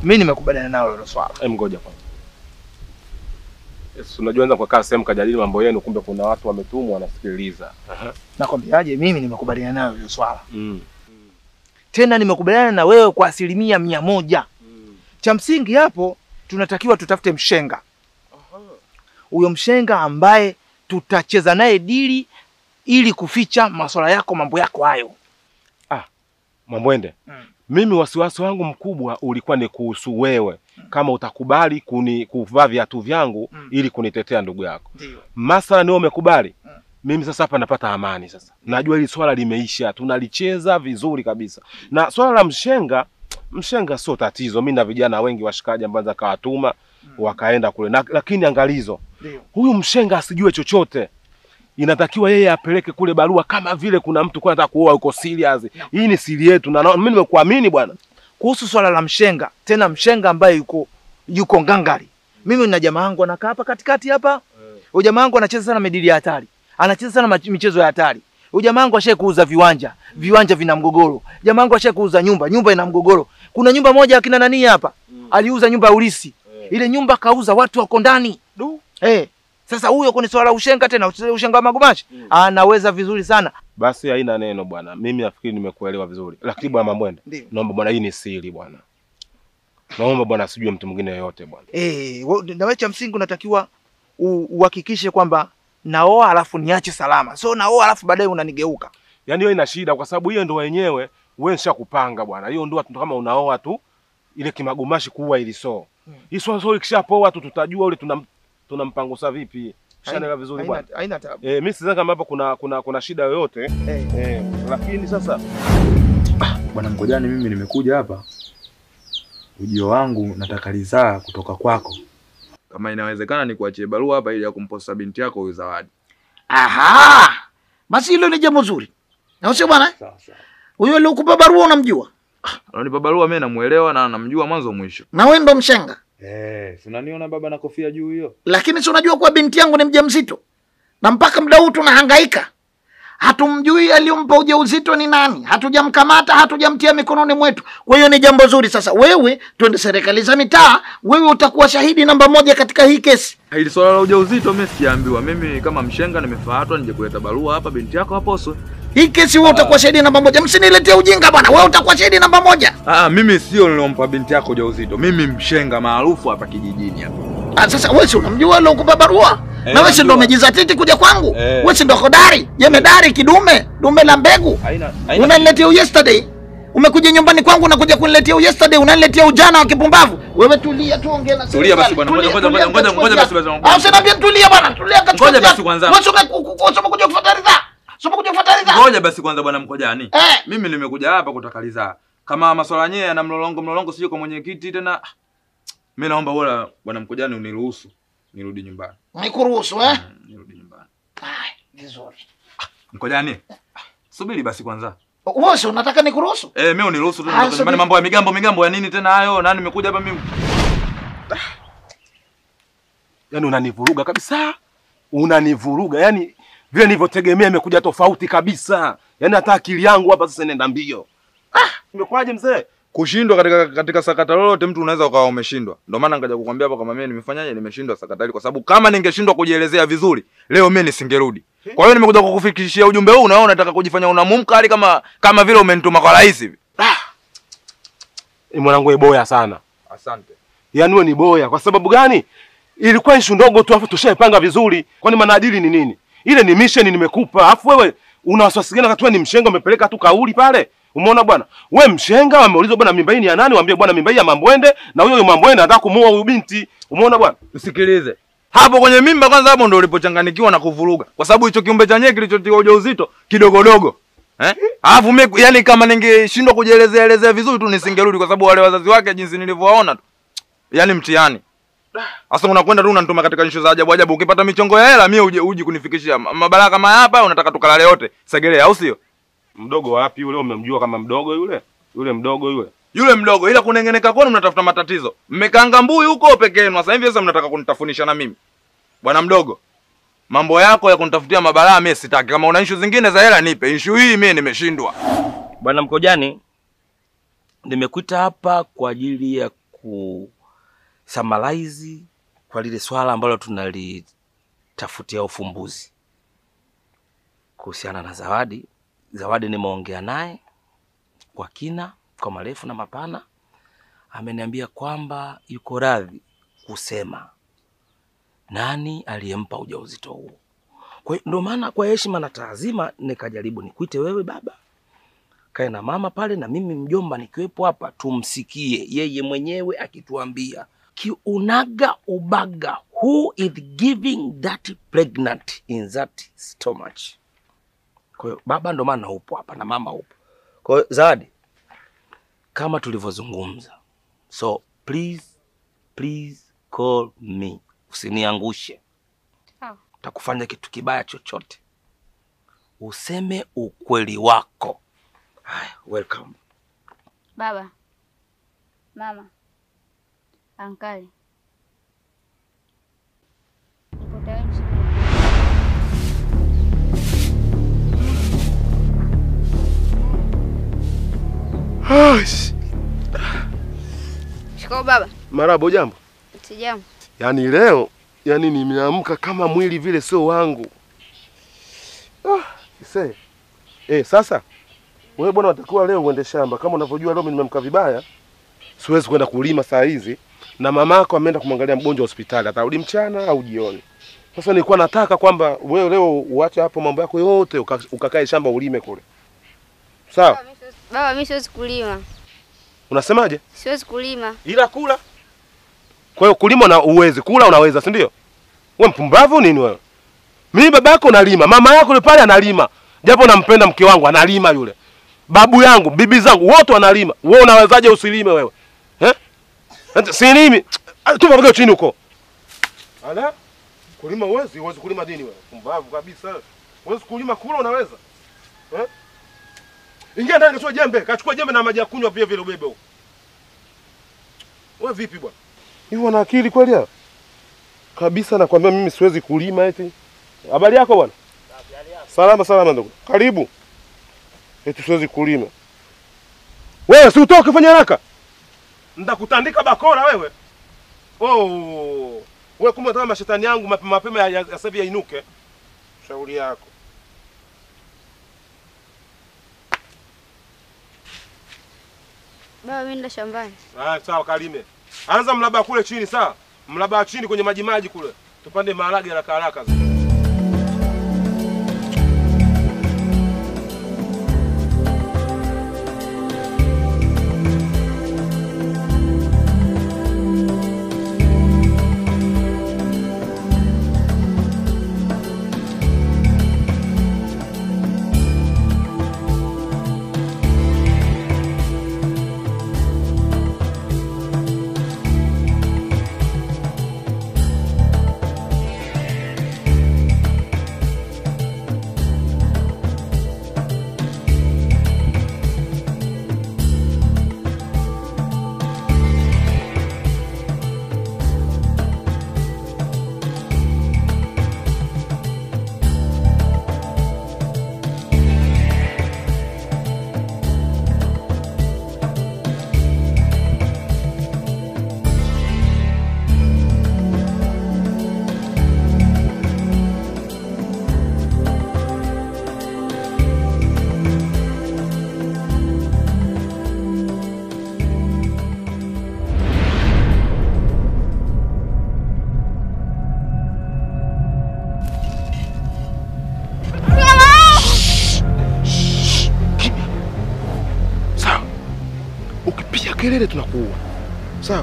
Mimi nimekubaliana nalo hilo swala. Em, ngoja kwanza. Yes, unajua anza kukaa sehemu kajadili mambo yenu, kumbe kuna watu wametumwa wanasikiliza. Nakwambiaje, mimi nimekubaliana nayo hilo swala. Mm. Tena nimekubaliana na wewe kwa asilimia mia moja. Cha msingi hapo tunatakiwa tutafute mshenga. Huyo mshenga ambaye tutacheza naye dili ili kuficha masuala yako, mambo yako hayo. Mwambwende, Mm. mimi wasiwasi wangu mkubwa ulikuwa ni kuhusu wewe, kama utakubali kuni kuvaa viatu vyangu Mm. ili kunitetea ndugu yako. Ndio. Masala ni wewe umekubali. Mm. Mimi sasa hapa napata amani sasa. Najua hili swala limeisha, tunalicheza vizuri kabisa. Na swala la mshenga, mshenga sio tatizo. Mimi na vijana wengi washikaji ambao za kawatuma wakaenda kule. Na, lakini angalizo, Ndio. huyu mshenga asijue chochote. Inatakiwa yeye apeleke kule barua kama vile kuna mtu kwa anataka kuoa yuko serious. Hii ni siri yetu na na- mimi nimekuamini bwana. Kuhusu swala la mshenga, tena mshenga ambaye yuko yuko ngangari. Mimi na jamaa wangu anakaa hapa katikati hapa. Huyo jamaa wangu anacheza sana medili ya hatari. Anacheza sana mach- michezo ya hatari. Huyo jamaa wangu ashaye kuuza viwanja. Viwanja vina mgogoro. Jamaa wangu ashaye kuuza nyumba. Nyumba ina mgogoro. Kuna nyumba moja akina nani hapa? Aliuza nyumba ya ulisi. Ile nyumba kauza watu wako ndani. Du. Eh. Sasa huyo kwenye swala la ushenga tena, ushenga wa magumashi, anaweza vizuri sana. Basi haina neno bwana. Mimi nafikiri nimekuelewa vizuri. Lakini bwana Mambwende, Ndio. naomba bwana hii ni siri bwana. Naomba bwana asijue mtu mwingine yoyote bwana. Eh, wa- na wewe cha msingi unatakiwa u- uhakikishe kwamba naoa alafu niache salama. So naoa alafu baadaye unanigeuka. Yaani hiyo ina shida kwa sababu hiyo ndoa yenyewe wewe nishakupanga bwana. Hiyo ndoa tu kama unaoa tu ile kimagumashi kuwa ili so. Hmm. Hii swala so ikishapoa tu tutajua ule tunam tunampangusa vipi. Shanaelewa vizuri Haina- bwana. Haina tabu. Eh, mimi sidhani kama hapo kuna kuna kuna shida yoyote. Eh. Eh, lakini sasa Bwana Mkojani, mimi nimekuja hapa, ujio wangu nataka ridhaa kutoka kwako, kama inawezekana nikuachie barua hapa ili ya kumposta binti yako huyu Zawadi. Aha, basi hilo ni jambo zuri, na sio bwana? Sawa sawa. Huyo aliokupa barua unamjua, Alonipa barua mimi namuelewa na namjua mwanzo mwisho. na wewe ndo mshenga, Eh, si unaniona baba na kofia juu hiyo? lakini si unajua kuwa binti yangu ni mjamzito, na mpaka muda huu tunahangaika, hatumjui aliyompa ujauzito ni nani, hatujamkamata, hatujamtia mikononi mwetu. Kwa hiyo ni jambo zuri. Sasa wewe, twende serikali za mitaa, wewe utakuwa shahidi namba moja katika hii kesi. Hili swala la ujauzito mimi sijaambiwa. Mimi kama mshenga nimefuatwa nije kuleta barua hapa binti yako aposwe. Hii kesi wewe utakuwa shahidi namba moja. Msiniletee ujinga bwana, wewe utakuwa shahidi namba moja. Ah, mimi sio nilompa binti yako ujauzito. Mimi mshenga maarufu hapa kijijini hapa. Ah, sasa wewe si unamjua ile ukupa barua Eh, na wewe si ndo namjua. umejizatiti kuja kwangu Eh. wewe si ndo hodari jemedari kidume dume la mbegu Haina unaniletea yesterday umekuja nyumbani kwangu unakuja kuniletea yesterday unaniletea ujana wa kipumbavu wewe tulia tuongee na Tulia basi bwana, Tulia, ngoja, ngoja, tulia, ngoja, kachukua ngoja kiasi. basi basi, ngoja. Ah, usiniambie tulia bwana tulia kachukua Ngoja basi kiasi. kwanza. wewe soma ku- ku- soma kuja kufuata ridhaa soma kuja kufuata ridhaa Ngoja basi kwanza bwana Mkojani. eh Mimi nimekuja hapa kutaka ridhaa. Kama masuala yenyewe yana mlolongo mlolongo sio kwa mwenyekiti tena. Mimi naomba bora bwana Mkojani uniruhusu nirudi nyumbani. nikuruhusu eh Mm, Nirudi nyumbani. Haya, vizuri Mkojani. Subiri basi kwanza. wewe si unataka nikuruhusu Eh, mimi uniruhusu tu Ah, nitoke subiri. nyumbani mambo ya migambo migambo ya nini tena hayo? Na nimekuja hapa mimi. yani unanivuruga kabisa. Unanivuruga. Yaani vile nilivyotegemea imekuja tofauti kabisa. Yaani hata akili yangu hapa sasa inaenda mbio. Ah, imekwaje mzee? Kushindwa katika katika sakata lolote mtu unaweza ukawa umeshindwa. Ndio maana nikaja kukwambia hapa kama mimi nimefanyaje nimeshindwa sakata hili kwa sababu kama ningeshindwa kujielezea vizuri leo mimi nisingerudi. Kwa hiyo nimekuja kukufikishia ujumbe huu na unataka kujifanya unamumka hali kama kama vile umenituma kwa rais hivi. Ni mwanangu wewe boya sana. Asante. Yaani wewe ni boya kwa sababu gani? Ilikuwa issue ndogo tu afu tushaipanga vizuri. Kwani manadili ni nini? Ile ni mission nimekupa. Afu wewe una wasiwasi gani wakati wewe ni mshenga umepeleka tu kauli pale? Umeona bwana? We mshenga wameulizwa bwana mimba hii ni ya nani? Waambie bwana mimba hii ya Mambwende na huyo huyo Mambwende anataka kumuoa huyu binti. Umeona bwana? Usikilize. Hapo kwenye mimba kwanza hapo ndo ulipochanganikiwa na kuvuruga. Kwa sababu hicho kiumbe chenyewe kilichotiwa ujauzito kidogodogo. Eh? Alafu mimi yani kama ningeshindwa kujielezea elezea vizuri tu nisingerudi kwa sababu wale wazazi wake jinsi nilivyowaona tu. Yaani mtihani. Sasa unakwenda tu unanituma katika nsho za ajabu ajabu. Ukipata michongo ya hela mimi uje uji kunifikishia Ma- mabalaa kama hapa unataka tukalale yote. Segelea au sio? Mdogo wapi yule? Umemjua kama mdogo yule? Yule mdogo yule. Yule mdogo ila kunengeneka kwenu mnatafuta matatizo. Mmekaanga mbuyu huko peke yenu. Sasa hivi sasa mnataka kunitafunisha na mimi. Bwana mdogo. Mambo yako ya kunitafutia mabalaa mimi sitaki. Kama una issue zingine za hela nipe. Issue hii mimi nimeshindwa. Bwana Mkojani, nimekuita hapa kwa ajili ya ku summarize kwa lile swala ambalo tunalitafutia ufumbuzi kuhusiana na Zawadi. Zawadi nimeongea naye kwa kina, kwa marefu na mapana. Ameniambia kwamba yuko radhi kusema nani aliyempa ujauzito huo. Kwa hiyo ndio maana kwa heshima na taazima nikajaribu nikuite wewe baba, kae na mama pale na mimi mjomba nikiwepo hapa, tumsikie yeye mwenyewe akituambia kiunaga ubaga who is giving that pregnant in that stomach. Kwa hiyo baba, ndo maana upo hapa na mama upo. Kwa hiyo Zawadi, kama tulivyozungumza, so please please call me, usiniangushe Sawa. takufanya kitu kibaya chochote, useme ukweli wako. Haya, welcome. Baba, mama, ankali, nipo tayari mshukuru. Shikao baba. Marabo, jambo. Sijambo. Yaani leo, yani nimeamka kama mwili vile sio wangu. Ah, ise. Eh, sasa wewe bwana unatakiwa leo uende shamba. Kama unavyojua leo mimi nimeamka vibaya. Siwezi kwenda kulima saa hizi na mamako ameenda kumwangalia mgonjwa hospitali. Atarudi mchana au jioni. Sasa nilikuwa nataka kwamba wewe leo uache hapo mambo yako yote uka- ukakae shamba ulime kule. Sawa? Baba, mimi siwezi kulima, Unasemaje? siwezi kulima. Ila kula. Kwa hiyo kulima na uwezi, kula unaweza, si ndio? Wewe mpumbavu nini wewe? Mimi baba yako nalima, mama yako yule pale analima. Japo nampenda mke wangu analima yule. Babu yangu, bibi zangu wote wanalima. Wewe unawezaje usilime wewe? Eh? Ati Silimi. Tu pamoja chini huko. Ala? Kulima uwezi, uwezi kulima dini wewe. Pumbavu kabisa. Uwezi kulima kula unaweza? Eh? Ingia ndani kachukua jembe, kachukua jembe na maji ya kunywa pia vile ubebe huko. Wewe vipi bwana? Hivi wana akili kweli hao? Kabisa nakwambia mimi siwezi kulima eti. Habari yako bwana? Salama salama ndugu. Karibu. Eti siwezi kulima. Wewe si utoke fanya haraka. Ndakutandika bakora wewe. Oh. Wewe kumbe unataka mashetani yangu mapema mapema ya, ya, ya sasa hivi yainuke. Shauri yako. Baba, mimi nenda shambani. Ah, sawa kalime. Anza mlaba kule chini sawa? Mlaba chini kwenye maji maji kule. Tupande maharage haraka haraka. Sawa. Ukipiga kelele tunakuua. Sawa.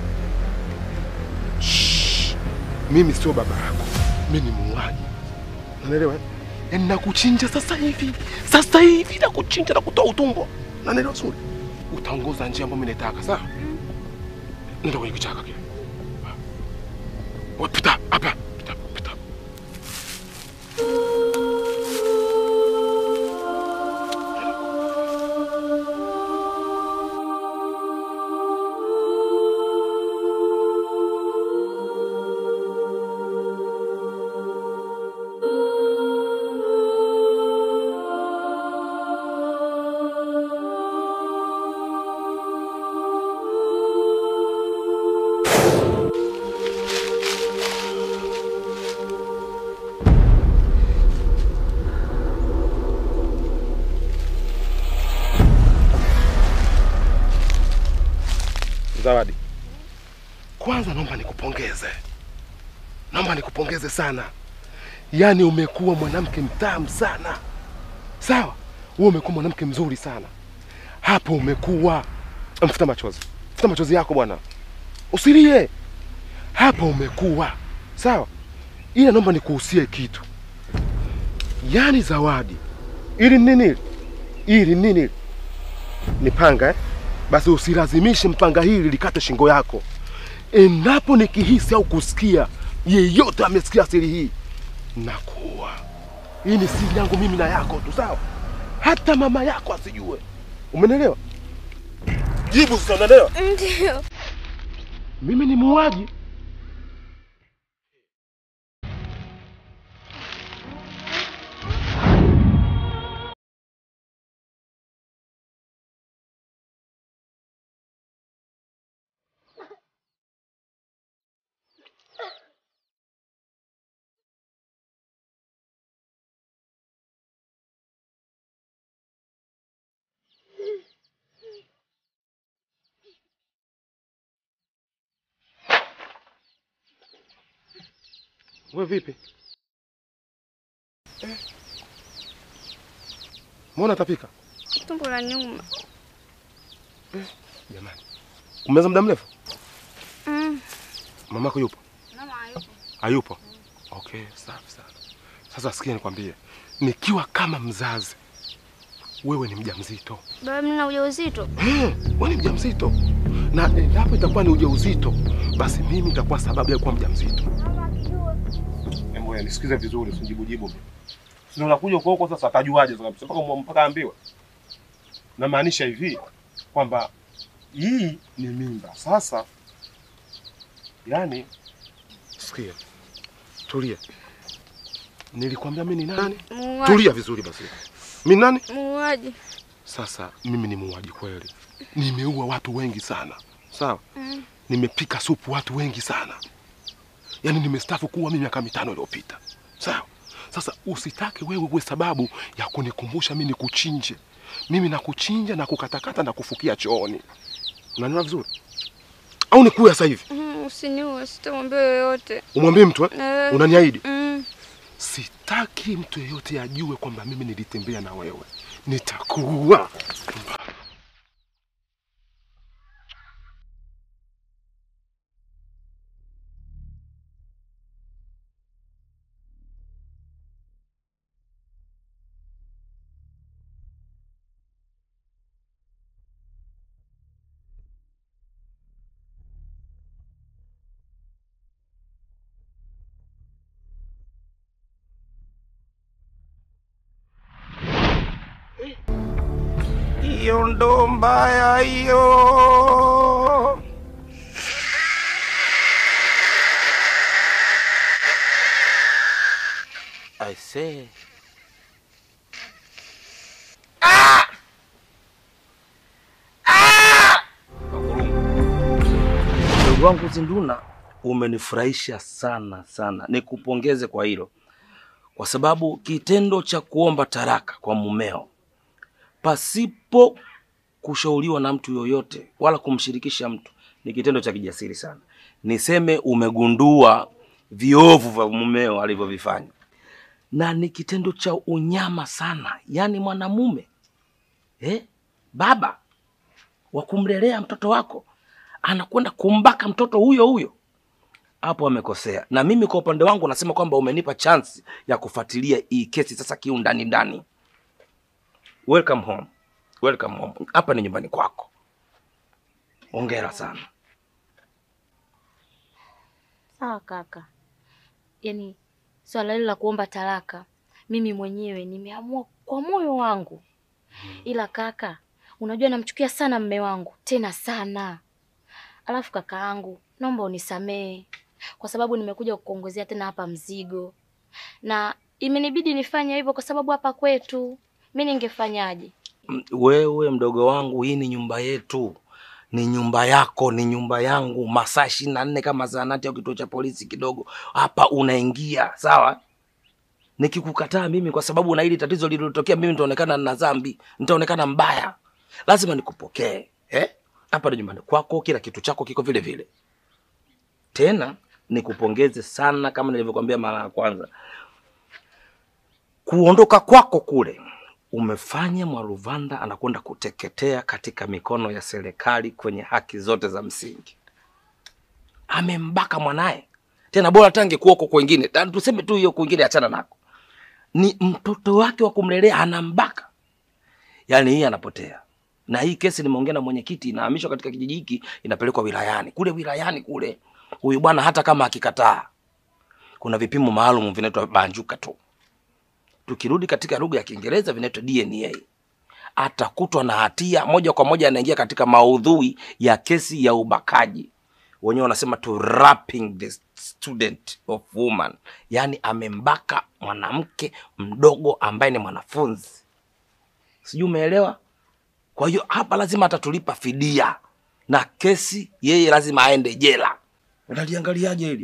Shh. Mimi sio baba yako. Mimi ni muuaji. Unanielewa? eh? Yaani nakuchinja sasa hivi. Sasa hivi nakuchinja na kutoa utumbo. Unanielewa vizuri? Utaongoza njia ambayo mimi nataka, sawa? Nenda kwenye kichaka kile. Wewe pita hapa. Pita, pita. Zawadi, kwanza naomba nikupongeze, naomba nikupongeze sana. Yaani umekuwa mwanamke mtamu sana, sawa? Wewe umekuwa mwanamke mzuri sana hapo, umekuwa mfuta machozi, futa machozi yako bwana, usilie hapo, umekuwa sawa. Ila naomba nikuhusie kitu, yaani Zawadi, ili ni nini? Ili ni nini? Ni panga eh? Basi usilazimishe mpanga hili likate shingo yako. Endapo nikihisi au kusikia yeyote amesikia siri hii, nakuwa hii ni siri yangu mimi na yako tu, sawa? Hata mama yako asijue. Umenelewa? Jibu sasa, unaelewa? Ndio. Mimi ni muuaji. Wewe vipi? Eh. Mbona tapika? Tumbo la nyuma. Jamani. Umeza muda mrefu? Mm. Mamako yupo? Mama hayupo. Hayupo? Okay, safi sana. Sasa sikia nikwambie. Nikiwa kama mzazi, wewe ni mjamzito. Baba mimi na ujauzito. Eh, wewe ni mjamzito. Na endapo itakuwa ni ujauzito, basi mimi nitakuwa sababu ya kuwa mjamzito. Hebu ya nisikize vizuri, usijibu jibu. Sio unakuja huko huko sasa atajuaje sasa kabisa mpaka mpaka ambiwe. Namaanisha hivi kwamba hii ni mimba. Sasa yani sikia. Tulia. Nilikwambia mimi ni nani? Muuaji. Tulia vizuri basi. Mimi nani? Muuaji. Sasa mimi ni muuaji kweli, nimeua watu wengi sana, sawa. Mm. Nimepika supu watu wengi sana, yaani nimestafu kuwa mimi miaka mitano iliyopita, sawa. Sasa usitake wewe uwe sababu ya kunikumbusha mimi nikuchinje. Mimi nakuchinja na kukatakata na kufukia chooni, unaniona vizuri au nikuya sasa hivi? Mm, usiniue, sitamwambia yoyote. Umwambie mtu eh? Eh. Unaniahidi? Mm. Sitaki mtu yeyote ajue kwamba mimi nilitembea na wewe, nitakuua. hiyo ndo mbaya hiyo. I say. Ndugu wangu Zinduna, umenifurahisha sana sana, nikupongeze kwa hilo, kwa sababu kitendo cha kuomba taraka kwa mumeo pasipo kushauriwa na mtu yoyote wala kumshirikisha mtu ni kitendo cha kijasiri sana. Niseme umegundua viovu vya mumeo alivyovifanya, na ni kitendo cha unyama sana. Yaani mwanamume eh, baba wa kumlelea mtoto wako anakwenda kumbaka mtoto huyo huyo, hapo amekosea. Na mimi kwa upande wangu nasema kwamba umenipa chance ya kufuatilia hii kesi sasa kiundani ndani. Welcome home. Welcome home. Hapa ni nyumbani kwako. Hongera sana. Sawa kaka, yaani swala hili la kuomba talaka mimi mwenyewe nimeamua kwa moyo wangu, ila kaka, unajua namchukia sana mme wangu tena sana. Alafu kaka yangu, naomba unisamehe kwa sababu nimekuja kukuongezea tena hapa mzigo, na imenibidi nifanye hivyo kwa sababu hapa kwetu mi ningefanyaje? M- Wewe mdogo wangu, hii ni nyumba yetu, ni nyumba yako, ni nyumba yangu. Masaa ishirini na nne kama zahanati au kituo cha polisi kidogo, hapa unaingia sawa. Nikikukataa mimi kwa sababu na hili tatizo lililotokea, mimi nitaonekana na dhambi, nitaonekana mbaya. Lazima nikupokee eh? hapa ndo nyumbani kwako, kila kitu chako kiko vile vile. Tena nikupongeze sana, kama nilivyokuambia mara ya kwanza, kuondoka kwako kule umefanya Mwaruvanda anakwenda kuteketea katika mikono ya serikali kwenye haki zote za msingi. Amembaka mwanaye, tena bora tange kuoko kwengine, Ta- tuseme tu hiyo kwingine, achana nako, ni mtoto wake wa kumlelea anambaka. Yaani hii anapotea na hii kesi nimeongea na mwenyekiti, inahamishwa katika kijiji hiki, inapelekwa wilayani. Kule wilayani kule, huyu bwana hata kama akikataa, kuna vipimo maalum vinaitwa banjuka tu. Tukirudi katika lugha ya Kiingereza vinaitwa DNA. Atakutwa na hatia moja kwa moja, anaingia katika maudhui ya kesi ya ubakaji. Wenyewe wanasema to raping the student of woman, yaani amembaka mwanamke mdogo ambaye ni mwanafunzi. Sijui umeelewa? Kwa hiyo hapa lazima atatulipa fidia na kesi, yeye lazima aende jela. Unaliangaliaje hili?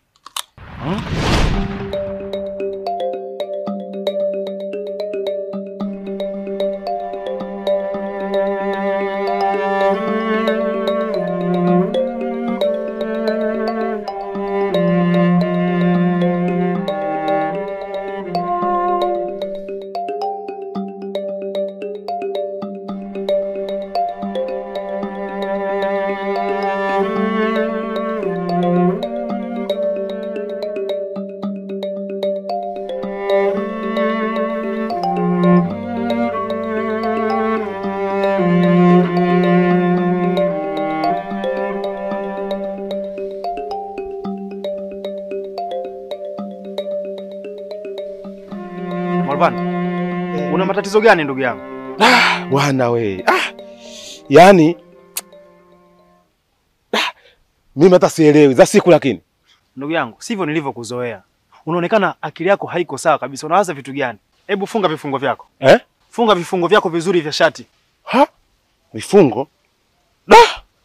Marvan, una matatizo gani ndugu yangu? Ah, bwana we. Ah, yaani ah, mimi hata sielewi za siku lakini Ndugu yangu, sivyo nilivyokuzoea. Unaonekana akili yako haiko sawa kabisa. Unawaza vitu gani? Hebu funga vifungo vyako. eh? Funga vifungo vyako vizuri vya shati. Ha? Vifungo? Da!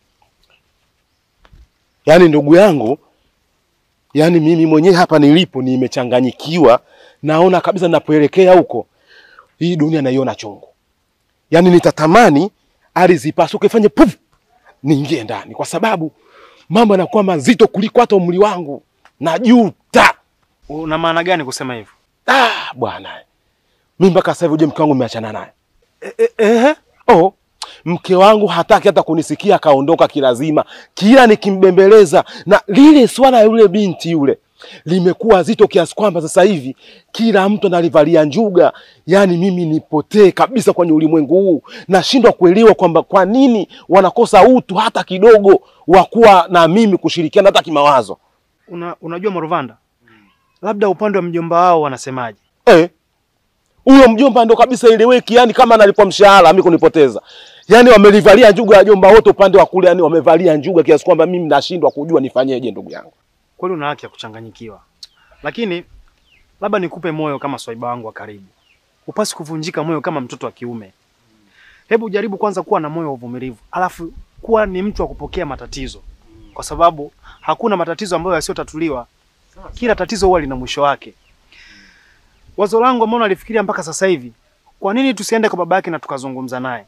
Yaani ndugu yangu, yaani mimi mwenyewe hapa nilipo nimechanganyikiwa, naona kabisa ninapoelekea huko hii dunia naiona chungu. Yaani nitatamani ardhi ipasuke ifanye puf, niingie ndani, kwa sababu mambo yanakuwa mazito kuliko hata umri wangu. Najuta. Una maana gani kusema hivyo? Ah, bwana. Mimi mpaka sasa hivi uje mke wangu nimeachana naye. Eh, eh, eh. Oh, mke wangu hataki hata kunisikia, akaondoka kilazima. Kila nikimbembeleza na lile swala ya yule binti yule limekuwa zito kiasi kwamba sasa hivi kila mtu analivalia njuga. Yaani mimi nipotee kabisa kwenye ulimwengu huu, nashindwa kuelewa kwamba kwa nini wanakosa utu hata kidogo wa kuwa na mimi kushirikiana hata kimawazo. Una, unajua Maruvanda, labda upande wa mjomba wao wanasemaje? Eh, huyo mjomba ndo kabisa ileweki, yani kama analipwa mshahara mimi kunipoteza. Yani wamelivalia njuga ya jomba wote upande wa kule, yani wamevalia njuga kiasi kwamba mimi nashindwa kujua nifanyeje, ndugu yangu. Kweli una haki ya kuchanganyikiwa, lakini labda nikupe moyo kama swaiba wangu wa karibu. Upasi kuvunjika moyo kama mtoto wa kiume. Hebu jaribu kwanza kuwa na moyo wa uvumilivu, alafu kuwa ni mtu wa kupokea matatizo, kwa sababu hakuna matatizo ambayo yasiyotatuliwa. Kila tatizo huwa lina mwisho wake. Wazo langu ambalo nalifikiria mpaka sasa hivi, kwa nini tusiende kwa baba yake na tukazungumza naye?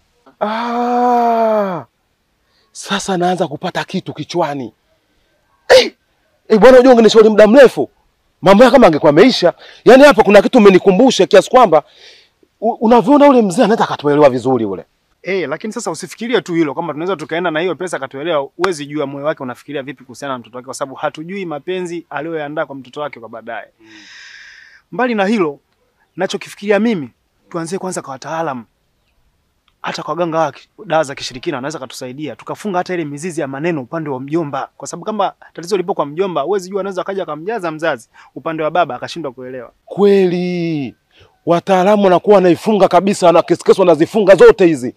Ah, sasa naanza kupata kitu kichwani. Eh, eh, bwana unajua ungenishauri muda mrefu. Mambo ya kama angekuwa ameisha. Yaani hapa kuna kitu umenikumbusha kiasi kwamba u- unavyoona ule mzee anaweza akatuelewa vizuri ule. Eh, lakini sasa usifikirie tu hilo kwamba tunaweza tukaenda na hiyo pesa akatuelewa. Huwezi jua moyo wake unafikiria vipi kuhusiana na mtoto wake, kwa sababu hatujui mapenzi aliyoyaandaa kwa mtoto wake kwa baadaye. Mbali na hilo, nachokifikiria mimi, tuanzie kwanza kwa wataalamu, hata kwa waganga wa ki- dawa za kishirikina wanaweza katusaidia, tukafunga hata ile mizizi ya maneno upande wa mjomba, kwa sababu kama tatizo lipo kwa mjomba, huwezi jua, anaweza akaja akamjaza mzazi upande wa baba akashindwa kuelewa. Kweli wataalamu wanakuwa wanaifunga kabisa, na kesikesi wanazifunga zote hizi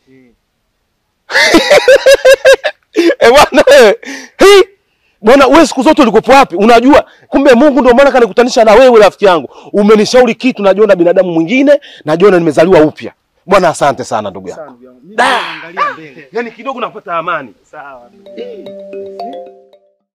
e bwana wewe, hii bwana wewe, siku zote ulikuwa wapi? Unajua kumbe Mungu ndio maana kanikutanisha na wewe, rafiki yangu. Umenishauri kitu, najiona binadamu mwingine, najiona nimezaliwa upya. Bwana, asante sana ndugu yangu. Angalia mbele. Yaani kidogo napata amani. Sawa. Eh.